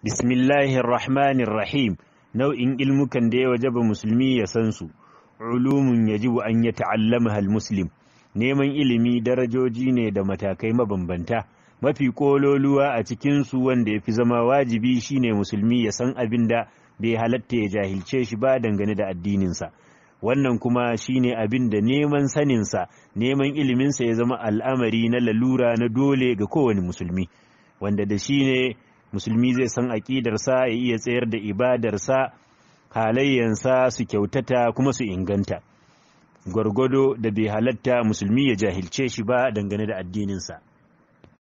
bismillahir rahmanir rahim nau'in ilmukan da ya wajaba musulmi ya san su ulumun yajibu an ya ta'allamaha muslim neman ilimi darajoji ne da matakai mabambanta mafi kololuwa a cikin su wanda ya fi zama wajibi shine musulmi ya san abin da bai halatta ya jahilce shi ba dangane da addininsa wannan kuma shine abin da neman saninsa neman iliminsa ya zama al'amari na lalura na dole ga kowane musulmi wanda da shi ne musulmi zai san aƙidarsa ya iya tsayar da ibadarsa halayyansa su kyautata kuma su inganta gwargwado da bai halatta musulmi ya jahilce shi ba dangane da addininsa